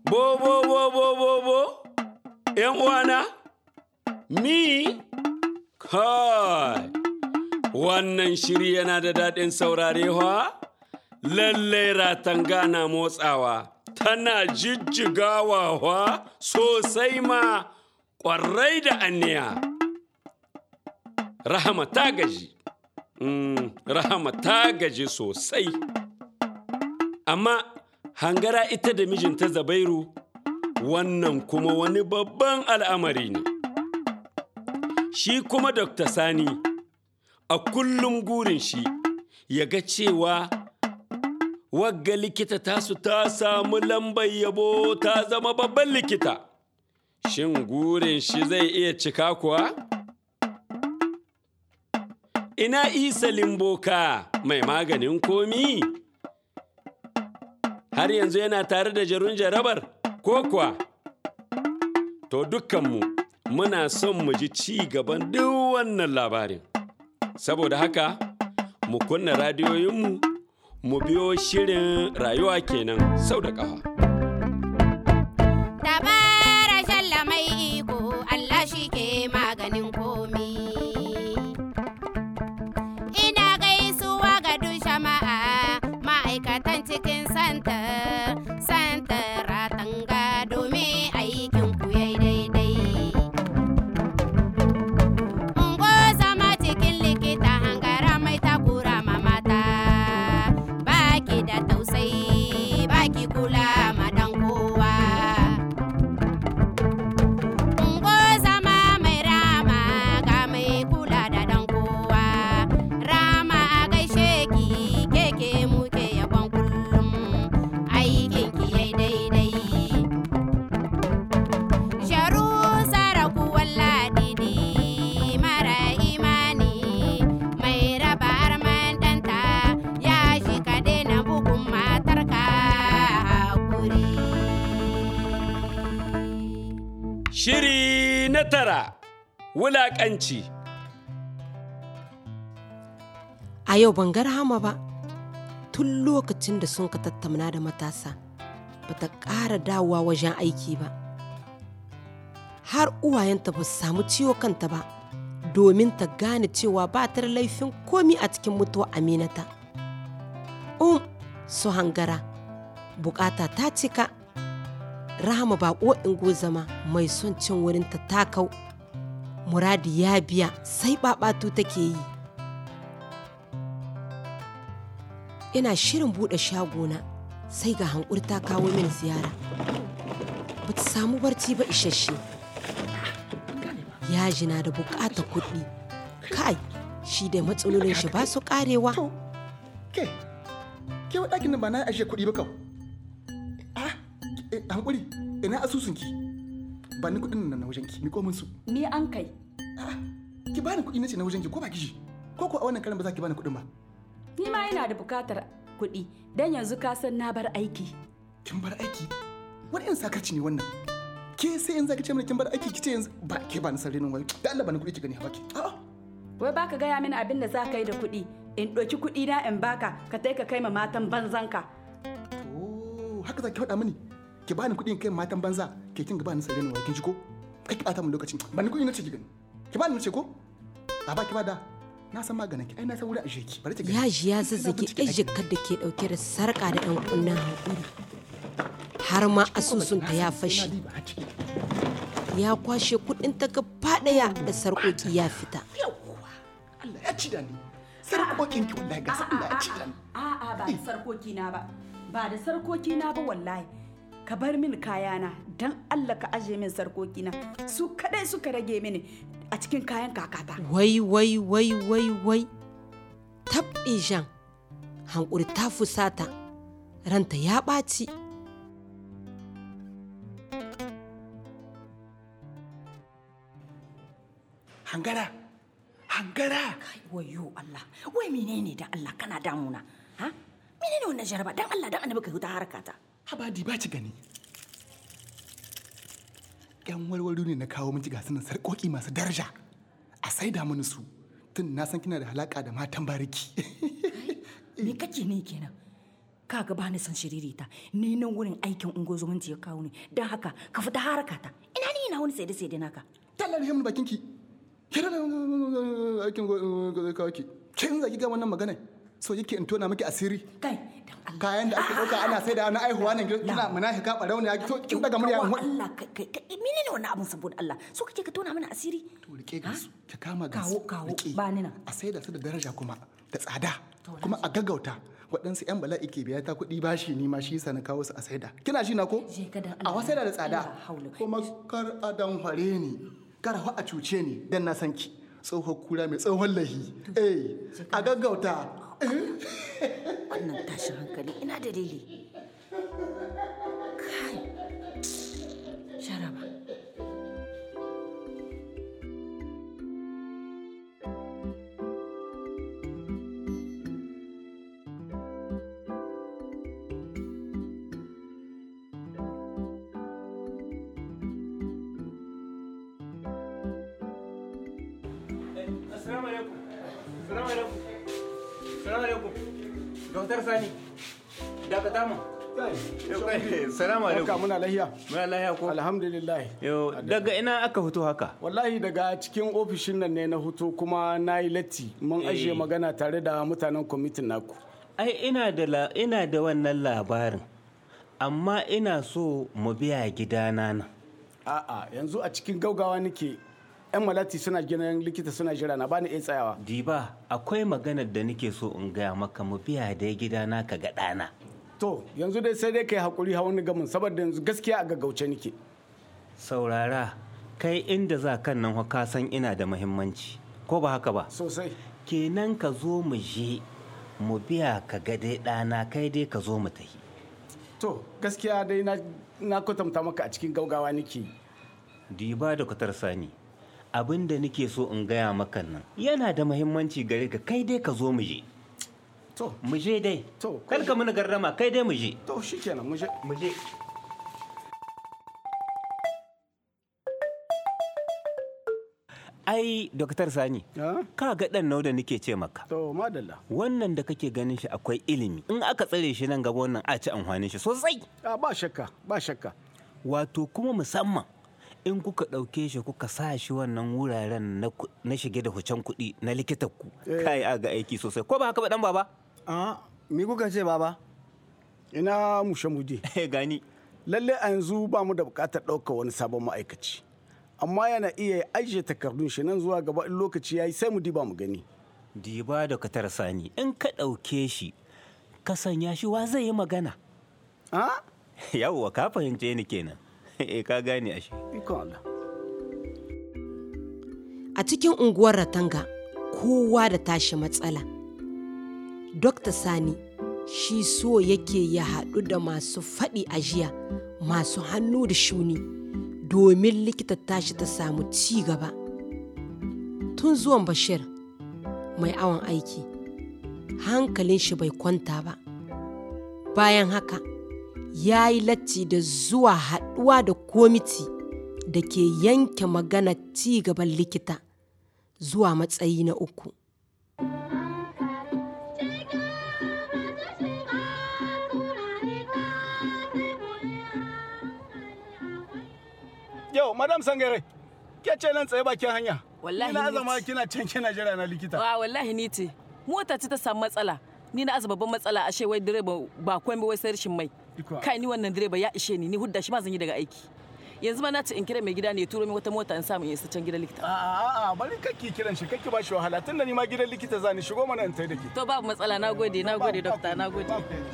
Bo, bo, bo, bo, bo, bo, ‘yan uwana, mi, kai, wannan shiri yana da daɗin saurarewa, lallai ratanga na motsawa, tana jijjigawa sosai ma ƙwarai da aniya. Rahama ta gaji, mm, Rahama ta gaji sosai. Amma hangara ita da mijinta Zabairu wannan kuma wani babban al'amari ne. Shi kuma Dr. Sani a kullum gurin shi ya ga cewa wagga likita tasu ta samu lambar yabo ta zama babban likita. Shin gurin shi zai iya cika kuwa? Ina isa limboka mai maganin komi? Har yanzu yana tare da jarun jarabar ko kuwa? To dukkanmu muna son mu ji ci gaban duk wannan labarin. Saboda haka, mu kunna radiyoyinmu mu biyo shirin rayuwa kenan sau da ƙafa. Dabara shalla mai iko Allah shi ke maganin komi. Ina gaisuwa ga duk jama'a ma'aikatan cikin santa, santa ratanga domin aikin ku yayi daidai. Ungo zama cikin likita hangara mai takura ma mata, baki da tausayi, baki kula ma dan kowa. Ungo zama mai rama ga mai kula da dan kowa. Rama a gaishe ki keke muke yabon kullum aikin ki yai daidai. Sharu saraku walladidi mara imani mai raba arman danta ya shi ka daina bugun matarka hakuri. Shiri na tara, wulaƙanci. A yau ban ga Rahama ba, tun lokacin da sun ka tattauna da matasa, ba ta ƙara dawowa wajen aiki ba. Har uwayenta ba su samu ciwo kanta ba, domin ta gane cewa ba ta da laifin komi a cikin mutuwa aminata. Um, su hangara, bukata ta cika. Rahama ba in zama mai son cin wurinta ta kau. Muradi ya biya sai ɓaɓatu take yi. ina shirin buɗe shagona sai ga hankuri ta kawo min ziyara ba ta samu barci ba isasshe yaji na da buƙatar kuɗi kai shi da matsalolin shi ba su ƙarewa To, ke, ke wa ɗakin nan ba na ashe kuɗi ba kau. Ah, eh, hankuri, ina asusunki. Ba ni kuɗin nan na wajenki, mi komin su. Ni an kai. Ah, ki bani kuɗi na ce na wajenki ko ba kishi. Ko ko a wannan karan ba za ki bani kuɗin ba. Ni ma ina da bukatar kuɗi don yanzu ka san na bar aiki. Kin bar aiki? Wani irin sakarci ne wannan? Ke sai yanzu ki ce mana kin bar aiki ki ce yanzu ba ke ba ni sarri nan wai. Da Allah ba ni kuɗi ki gani ha baki. A'a. Wai baka gaya mini abin da za ka yi da kuɗi in ɗauki kuɗi na in baka ka tai ka kai ma matan banzanka. Oh, haka za ki faɗa mini. Ki bani kuɗin kai matan banza, ke kin ga ba ni sarri nan wai kin ji ko? Kai ki ɓata min lokacin. Ba ni kuɗi na ce ki gani. Ki bani na ce ko? A ba ki ba da. Na san maganin ki, ai na san wuri a ki. Bari ki gani. yaji ya zazzage Ina bincike ɗaki. ejikar da ke ɗauke da sarƙa da ɗan kunnen hankuri har ma asusunta ya fashe Ina diba har ciki. ya kwashe kuɗin ta gaba ɗaya da sarƙoƙi ya fita Yawwa, Allah ya ci da ni. Sarƙoƙin ki wallahi ga Allah ya ci da ni. A'a ba da sarkoki na ba. Ba da sarkoki na ba wallahi. Ka bar mini kayana don Allah ka aje min sarkoki na. Su kadai suka rage mini a cikin kayan kakata. wai wai wai wai wai tabɗe jan hankuri ta fusata ranta ya ɓaci Hangara. Hangara. wayo Allah wai menene da Allah kana damuna ha menene wannan jaraba dan Allah dan annabi ka huta harkata Habadi ba ci gani. Yan warwaro ne na kawo miki gasu nan sarƙoƙi masu daraja. A saida mini su. Tun na san kina da halaka da matan bariki. me kake ne kenan kaga ba ni son shiririta ni nan wurin aikin ungozumunci ya kawo ni don haka ka fita harakata ina ni ina wani saide saide naka tallar himin bakin ki kira da aikin kawai ki kin zaki ga wannan magana so yake in tona miki asiri kai dan Allah kayan da ake dauka ana sai da wani aihuwa ne kina munafika barau ne to kin daga murya Kawo in Allah kai kai kai menene wannan abun saboda Allah so kake ka tona mana asiri to rike ga su ki kama ga Kawo, su kawo, rike. ba ni nan. a sai da su da daraja kuma da tsada kuma a gaggauta waɗansu 'yan bala'i ke biya ta kuɗi bashi ni ma shi yasa na kawo su a saida kina shi na ko Je ka dan a Allah. wasaida da tsada Allah haula. kuma kar a dan hare ni kar fa a cuce ni dan na san ki tsohon kura mai tsohon lahi eh a gaggauta wannan tashin hankali ina dalili kai sharaba Assalamu alaikum. Assalamu alaikum. Assalamu alaikum. Doktor Sani. Dakata mu. Assalamu Haka alaikum. muna lahiya. Muna lahiya ko? Alhamdulillah. Yo, daga ina aka fito haka? Wallahi daga cikin ofishin nan ne na hutu kuma na yi latti mun Eh. ajiye magana tare da mutanen kwamitin naku. Ai ina da la, ina da wannan labarin. Amma ina so mu biya gidana nan. A'a yanzu a cikin gaugawa nake yan malati suna gidan likita suna jira na bani iya tsayawa. Diba, akwai maganar da nake so in gaya maka mu biya dai gidana ka ga ɗana. To yanzu dai sai dai kai hakuri hawan gamin saboda yanzu gaskiya a gaggauce nake. Saurara, kai inda za kan nan fa ka san ina da muhimmanci. Ko ba haka ba? Sosai. Kenan ka zo mu je mu biya ka ga dai ɗana kai dai ka zo mu tafi. To gaskiya dai na na kwatanta maka a cikin gaugawa nake. Diba da kwatar sani. Abin da nake so in gaya maka nan yana da muhimmanci gare ka kai dai ka zo mu je. To Mu je dai. To, Kar ka mana garrama kai dai mu je. to shikenan mu je. Mu je. Ai, Doktar Sani, Ah? ka ga ɗan nau da nake ce maka. To madalla. Wannan da kake ganin shi akwai ilimi. In aka tsare shi nan gaba wannan a ci amfanin shi sosai. Ah, ba shakka ba shakka. Wato kuma musamman in kuka ɗauke shi kuka sa shi wannan wuraren na ku- na shige da hucen kuɗi na likitan ku. Kai a ga aiki sosai. Ko ba haka ba ɗan baba? Ah, mi kuka ce baba? Ina mushe mudi. Gani. Lalle a yanzu ba mu da bukatar ɗaukar wani sabon ma'aikaci. Amma yana iya ajiye takardun shi nan zuwa gaba in lokaci ya yi sai mu diba mu gani. Diba da katar sani in ka ɗauke shi ka sanya shi wa zai yi magana. Ah, Yawwa ka fahimce ni kenan. Eh ka gane ashe. ikon Allah. A cikin unguwar Ratanga, kowa da tashi matsala. Dokta Sani shi so yake ya haɗu da masu faɗi a jiya, masu hannu da shuni, domin likita tashi ta samu ci gaba. Tun zuwan Bashir, mai awon aiki, hankalin shi bai kwanta ba. Bayan haka, ya yi latti da zuwa haɗuwa da komiti da ke yanke magana ci gaban likita zuwa matsayi na uku. Yau, Madam Sangare, ke ce nan tsaye bakin hanya. Wallahi Ina ni zama ce. kina can kina jira na likita. Wa wallahi ni ce. Mota ce ta samu matsala. Ni na aza babban matsala ashe wai direba ba komai wai sai rashin mai. Iko. Kai ni wannan direba ya ishe ni ni hudda shi ma zan yi daga aiki. Yanzu ma na ce in kira mai gida ne ya turo min wata mota in samu in isa can gidan likita. A'a, a'a, bari kakki kiran shi, kakki ba shi wahala. Tunda ni ma gidan likita za ni shigo mana in tai da ke. To babu matsala na gode na gode dokta na gode.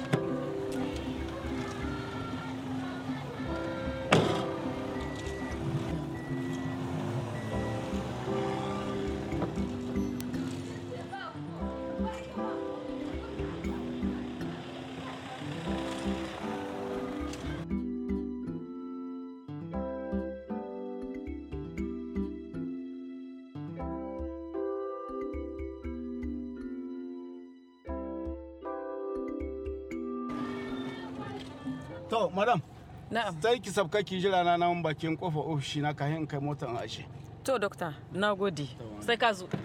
To, madam, Na'am. sai ki sabka ki jira na nan bakin kofa ofishi na kahin in kai motar in ashe. To dokta na gode. Sai ka zo.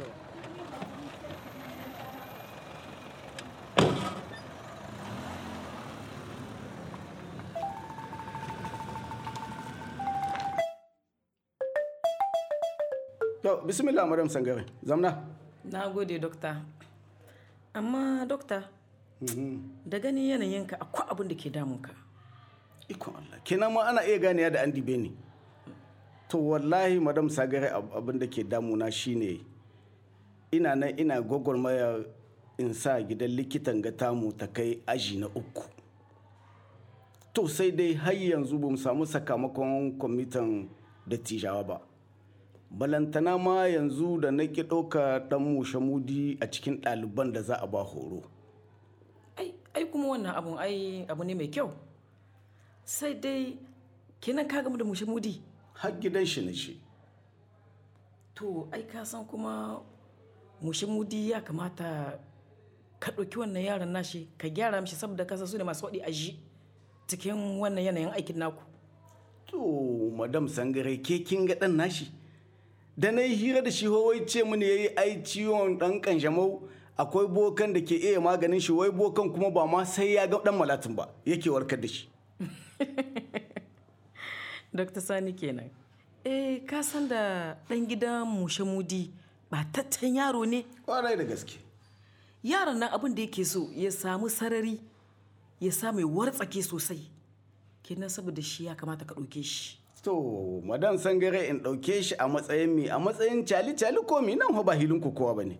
To, bismillah madam sangare. Zamna. na gode dokta amma dokta da ganin yanayinka akwai abin da ke damunka Ikon Allah. Kenan ma ana iya ganewa da an dibe ni. To wallahi madam sagare ab- abin da ke damuna shine ina nan ina gwagwarmaya in sa gidan likitan ga tamu ta kai aji na uku. To sai dai har yanzu ba mu samu sakamakon kwamitin dattijawa ba. Balantana ma yanzu da na ki ɗauka ɗan mushe mudi a cikin ɗaliban da za a ba horo. ai ai kuma wannan abun ai abu ne mai kyau sai dai kenan ka gamu da mushe mudi Har gidan shi na shi. to ai ka san kuma mushe mudi ya kamata ka ɗauki wannan yaron nashi ka gyara mishi saboda kasa su ne masu waɗi a ji cikin wannan yanayin aikin naku To, madam sangare ke kin ga ɗan nashi? Da na yi hira da shi wai ce mini ya yi ai ciwon ɗan kanjamau akwai bokan da ke iya maganin shi wai bokan kuma ba ma sai ya ga ɗan malatin ba yake warkar da shi. Dr. Sani kenan. Eh, ka san da ɗan gidan mushe mudi ba tattan yaro ne. Kwarai da gaske. Yaron nan abin da yake so ya samu sarari ya samu ya wartsake sosai. Kenan saboda shi ya kamata ka ɗauke shi. To, madam sangare in ɗauke shi a matsayin mi a matsayin cali cali ko mi nan fa ba hilin kowa ba ne.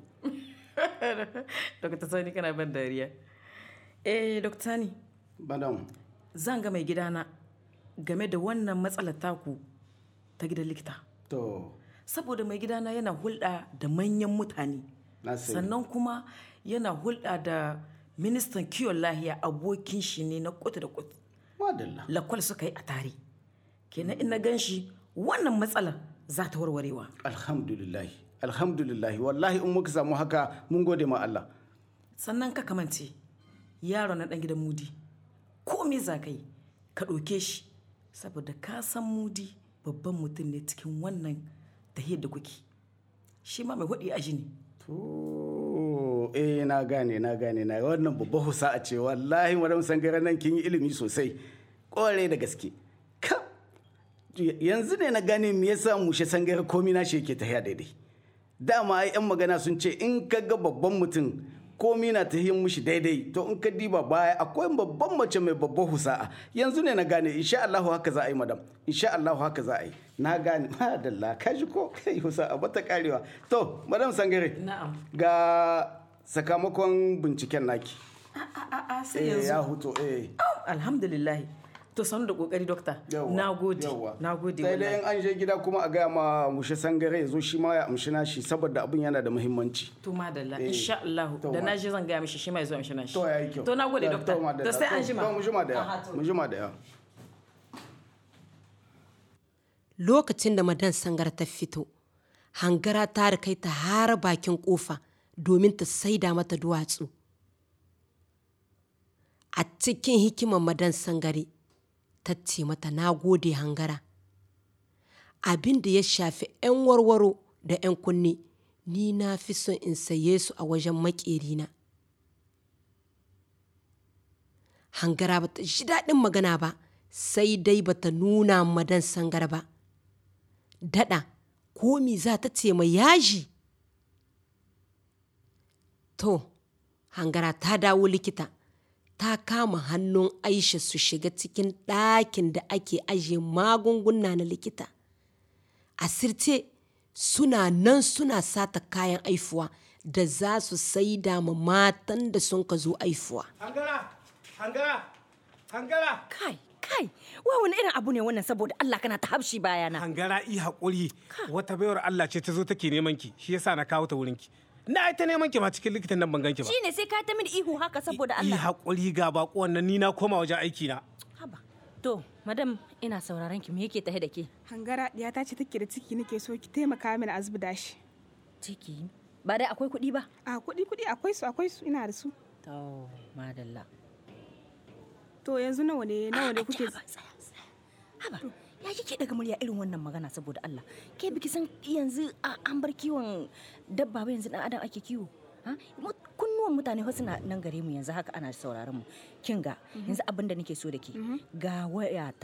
Dr. Sani kana ban dariya. Eh, Dr. Sani, Madam, zan ga mai gidana game da wannan matsalar taku ta gidan likita. to, Saboda mai gidana yana hulɗa da manyan mutane. na sani. sannan kuma yana hulɗa da ministan kiwon lahiya abokin shi ne na kutu da kutu Madalla. lakwal suka yi a tare kenan in na gan shi wannan matsalar za ta warwarewa Alhamdulillahi. Alhamdulillahi. Wallahi in muka samu haka mun gode ma Allah. sannan ka kamance yaro na ɗan gidan mudi ko me za ka yi ka ɗauke shi saboda ka san mudi babban mutum ne cikin wannan tahiyar da kuke shi ma mai hudi a ne To, eh na gane na gane na wannan babba husa a ce wallahi madam sangare nan kin yi ilimi sosai kore da gaske ka yanzu ne na gane me yasa mushe sangare komi na shi yake tafiya daidai dama ai yan magana sun ce in ka ga babban mutum komi na tafiyan mushi daidai to in ka diba baya akwai babban mace mai babban husa'a yanzu ne na gane insha Allah haka za a yi madam insha Allah haka za a yi na gane madalla ka ji ko kai husa'a bata karewa to madam sangare na'am ga sakamakon binciken naki a'a sai eh ya yanzu huto eh alhamdulillah to sanu da kokari dokta Yawwa, na gode yawwa. na gode sai dai in wallahi an je gida kuma a gaya ma mushe sangare ya zo shi ma ya amshi nashi saboda abin yana da muhimmanci to madalla Eh, insha Allah to da ma- na je zan gaya mishi shi mai zo mishi nashi to yayi kyau to na gode To, dokta to, madalla. to sai an To, jima to, mu jima da Aha, yawa to. mu jima da yawa lokacin da madan sangar ta fito hangara ta kai ta har bakin kofa domin ta saida mata duwatsu a cikin hikimar madan sangare ta ce mata na gode hangara abin da ya shafi 'yan warwaro da 'yan kunne ni na fi son in saye su a wajen maƙerina hangara ba ta ji daɗin magana ba sai dai ba ta nuna madan sangar ba daɗa komi za ta ce mai yaji to hangara ta dawo likita ta kama hannun aisha su shiga cikin ɗakin da ake ajiye magunguna na likita asirce suna nan suna sata kayan aifuwa da za su saida ma matan da sun ka zo aifuwa Hangara! Hangara! Hangara! Kai, kai, wai wani irin abu ne wannan saboda Allah kana ta habshi bayana. Hangara i haƙuri wata baiwar Allah ce ta zo take neman ki shi yasa na kawo ta wurin ki. Na ai ta neman ki ma cikin likitan nan ban ganki ba. Shi ne sai ka ta mini ihu haka saboda I Allah. haƙuri ga bako wannan ni na koma wajen aiki na. Haba. To, madam ina sauraron ki me yake tahe da ke? Hangara ta ce take da ciki nake so ki taimaka mini a zubda shi. Ciki. Ba dai akwai kuɗi ba? A kuɗi kuɗi akwai su akwai su ina da su. To, madalla. To yanzu nawa ne nawa ne kuke Haba, tsaya, tsaya. Haba, ya kike daga murya irin wannan magana saboda Allah. Ke biki san yanzu a- an bar kiwon dabba ba yanzu dan adam ake kiwo. Ha? Mu- Kunnuwan mutane fa suna nan gare mu yanzu haka ana sauraron mu. Kin ga yanzu abin da nake so da ke ga wayata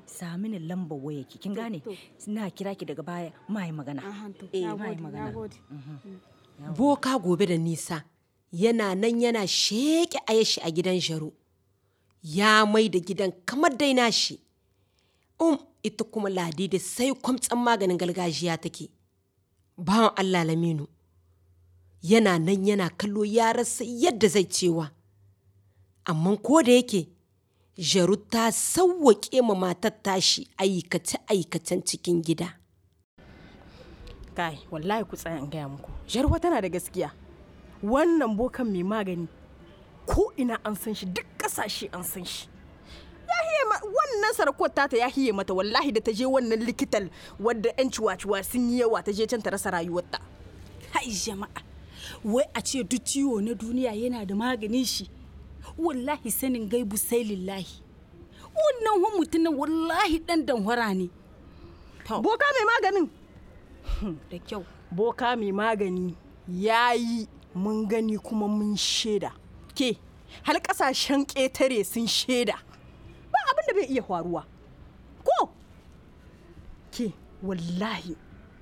sami ni lambar waya ki kin gane na kira ki daga baya mai magana eh mai magana boka gobe da nisa yana nan yana sheƙe ayashi a gidan jaru ya mai da gidan kamar dai nashi um ita kuma ladidi sai kwamtsan maganin gargajiya take bawan allah laminu yana nan yana kallo ya rasa yadda zai cewa amma ko da yake jaru ta sauwaƙe ma matar tashi aikace-aikacen cikin gida kai wallahi ku tsaya in gaya muku jarwa tana da gaskiya wannan bokan mai magani ko ina an san shi duk kasashe an san shi ya hiye ma wannan sarkot tata ya hiye mata wallahi da ta je wannan likitan wadda yan ciwaciwa sun yi yawa ta je can ta rasa rayuwarta hai jama'a wai a ce duk ciwo na duniya yana da maganin shi wallahi sanin gaibu sai lillahi wannan wan mutumin wallahi dan danhwara ne boka mai maganin da kyau boka mai magani ya yi mun gani kuma mun shaida ke har kasashen ƙetare sun shaida ba abin da bai iya faruwa ko ke wallahi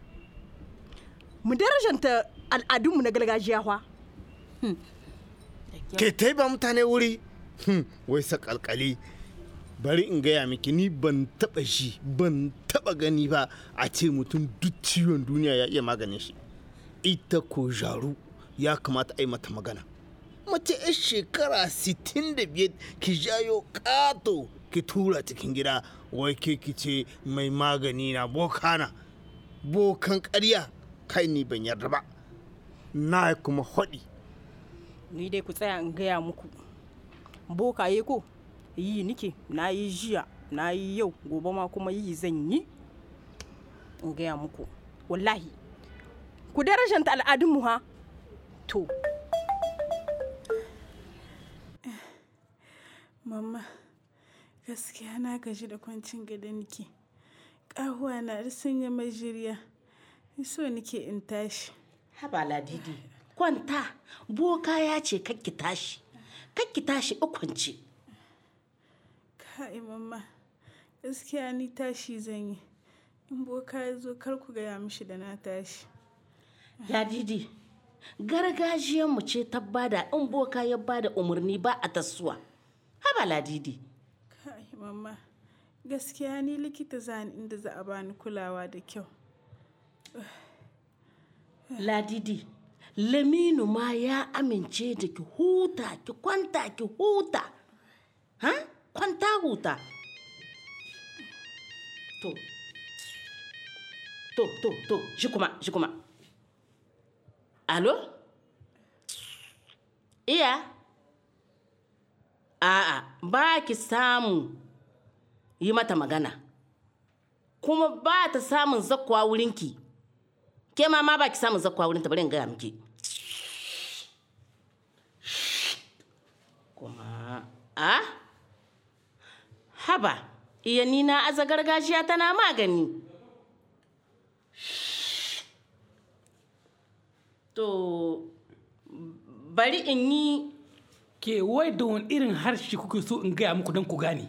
mu darajanta al'adunmu na gargajiya fa ke tai ba mutane wuri Hmm, wai sakalkali bari in gaya miki ni ban taba shi ban taba gani ba a ce mutum duk ciwon duniya ya iya maganin shi ita ko jaru ya kamata a yi mata magana mace 'yar shekara 65 ki jayo kato ki tura cikin gida wai ke ki ce mai magani na bokana bokan ƙarya kai ni ban yarda ba na kuma haɗi ni dai ku tsaya in gaya muku bokaye ko yi nike na yi jiya na yi yau gobe ma kuma yi zan yi in gaya muku wallahi ku darajanta al'adunmu ha to Mama, gaskiya na gaji da kwancin gada nike. Ƙahuwa na da sanya majiriya. So nike in tashi. Haba ladidi, kwanta, boka ya ce kakki tashi. Kakki tashi ukwance. Kai mama, gaskiya ni tashi zan yi. In boka ya zo kar ku gaya mishi da na tashi. Ladidi, gargajiyanmu ce ta bada in boka ya bada umarni ba a tasuwa. Haba ladidi. Kai mama, gaskiya ni likita zani inda za a bani kulawa da kyau. Ladidi, Laminu ma ya amince da ki huta, ki kwanta ki huta. Ha? Kwanta huta. To, to, to, to, shi kuma, shi kuma. Alo? Iya? A'a, ba ki samu yi mata magana. Kuma ba ta samun zakwa wurinki. Ke ma ma ba ki samun zakwa wurinta bari in gaya miki. Kuma, a? Haba, iya ni na aza gargajiya tana magani. To, bari in yi ke wai da wani irin harshe kuke so in gaya muku don ku gane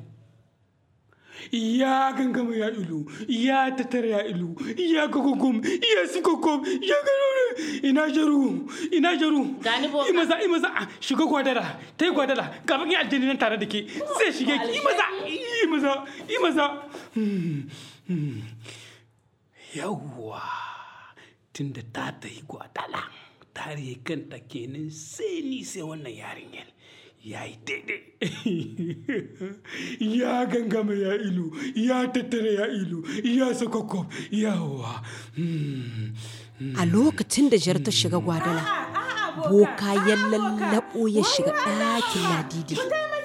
ya gangama ya ilu ya tattara ya ilu ya gogogom ya sikogom ya garore ina jaru ina jaru Gani boka. imaza imaza ah, shiga gwadara ta yi gwadara ga bakin aljini nan tare da ke zai shige ki imaza imaza imaza Hmm, hmm. yawwa tunda ta ta yi gwadala tare kanta kenan sai ni sai wannan yarinyar ya yi daidai ya gangama ya ilu ya tattara ya ilu ya sakakko yawa a lokacin da jar ta shiga gwadala boka ya lallabo ya shiga ɗakin ladidi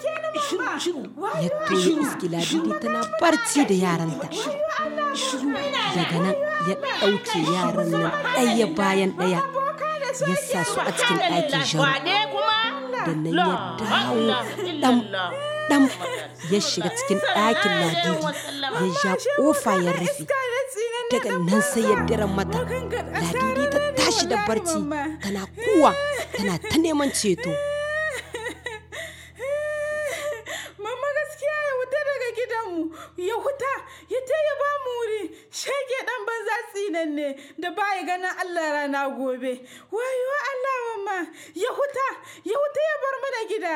ya toye iski ladidi tana barci da yaranta daga nan ya ɗauke yaran nan ɗaya bayan ɗaya ya sa su a cikin ɗakin jaru da nan ya dawo ɗan ɗan ya shiga cikin ɗakin ladidi ya ja ƙofa ya rufe daga nan sai ya daren mata ladidi ta tashi da barci tana kuwa tana ta neman ceto Mama gaskiya ya wuta daga gidanmu. ya huta ya ta ya ba mu wuri shege dan banza tsinan ne da baya ganin Allah rana gobe wayo Allah mamma ya huta ya huta ya bar mana gida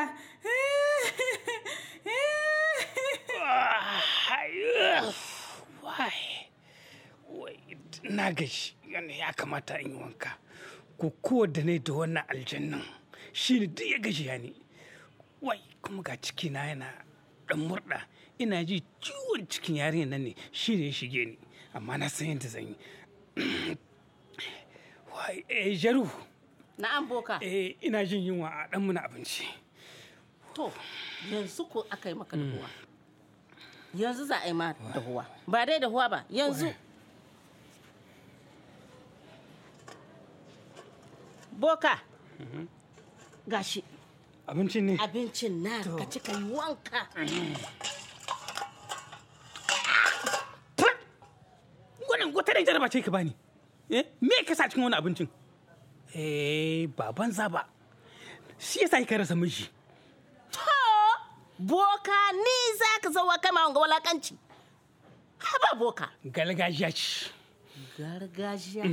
na gashi yana ya kamata in yi wanka ko da ne da wannan aljannan shi ne duk ya gashi ya ne wai kuma ga ciki na yana dan murda ina ji ciwon cikin yarinya nan ne shi ne ya shige ni amma na san yadda zan yi wai eh jaru na'am boka eh ina jin yunwa a dan muna abinci to yanzu ko aka yi maka dahuwa yanzu za a yi ma dahuwa ba dai dahuwa ba yanzu boka gashi abincin ne abincin na ka ci ka yi wanka wannan wata da jaraba ce ka bani eh me ka sa cikin wani abincin eh ba banza ba shi yasa ka rasa miji to boka ni za ka zauwa kai ma wanga walakanci haba boka gargajiya ce gargajiya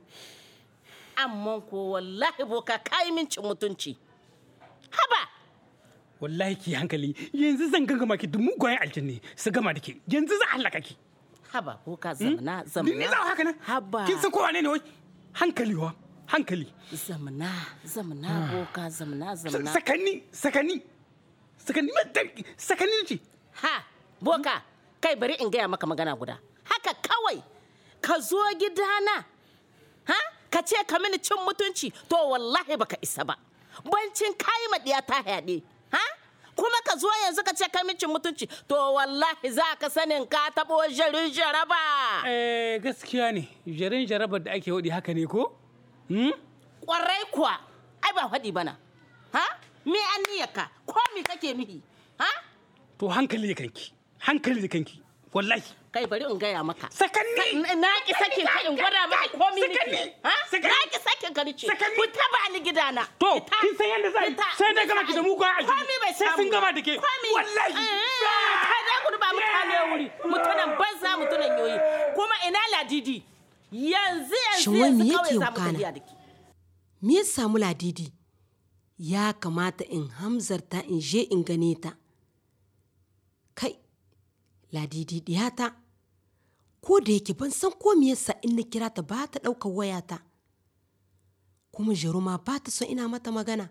amma ko wallahi boka kayi min cin mutunci haba wallahi ki hankali yanzu zan gangama ki duk mugayen aljanni su gama da ke yanzu za a halaka ki haba boka zamana zamana ni za haka nan haba kin san kowa ne ne wai hankali wa hankali zamana zamana boka zamana zamana sakanni sakanni sakanni sakanni ce ha boka kai bari in gaya maka magana guda haka kawai ka zo gidana ha ka ce ka mini cin mutunci to wallahi baka isa ba bancin kayi maɗiya ta yaɗe ha kuma ka zo yanzu ka ce ka mini cin mutunci to wallahi za ka sanin ka taɓo jarin jaraba eh gaskiya ne jarin jarabar da ake waɗi haka ne ko kwarai kuwa ai ba faɗi bana ha me an niyyarka ko me kake nufi ha to hankali da kanki hankali da kanki wallahi kai bari in gaya maka sakanni na ki sakin ka in gwada maka komi niki ha na ki sakin ka nice ku taba ni gidana to kin san yanda zai sai da gama ki da mugun aji komi bai sai sun gama da ke wallahi ka da gudu ba mutane wuri mutunan banza mutunan yoyi kuma ina ladidi yanzu yanzu Shin wai me yanzu yake kawai za mu wakana? tafiya da ke Me ya samu ladidi? Ya kamata in hamzarta in je in gane ta. Kai, ladidi diyata, ko da yake ban san ko me yasa in na kira ta ba ta ɗaukar wayata. Kuma jaruma ba ta son ina mata magana.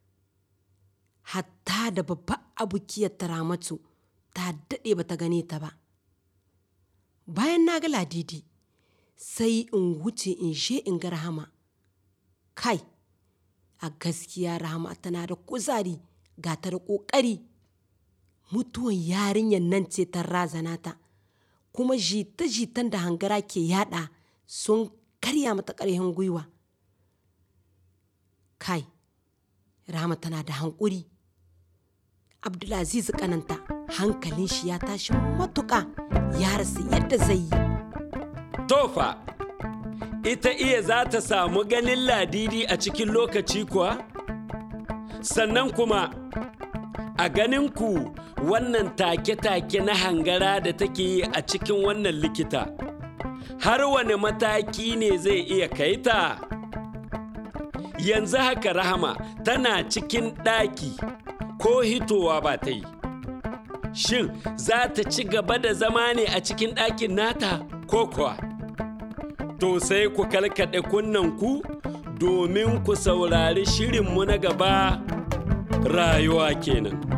Hatta da babba abukiyar taramatu ta daɗe ba ta gane ta ba. Bayan na ga ladidi, sai in wuce in je in ga rahama. kai a gaskiya rahama tana da kuzari ga ta da ƙoƙari mutuwan yarinyar nan ce ta razana ta kuma jita-jitan da hangara ke yada sun karya mata ƙarfin gwiwa kai rahama tana da hankuri abdulaziz kananta hankalin shi ya tashi matuƙa ya rasa yadda zai yi Tofa, ita iya za ta samu ganin ladidi a cikin lokaci kuwa? Sannan kuma, a ganin ku wannan take-take na hangara da take yi a cikin wannan likita, har wane mataki ne zai iya kai ta? Yanzu haka rahama tana cikin ɗaki ko hitowa ba ta yi. Shin za ta ci gaba da zama ne a cikin ɗakin nata ko kuwa? To sai ku kalkaɗe kunnanku domin ku saurari shirinmu na gaba rayuwa kenan.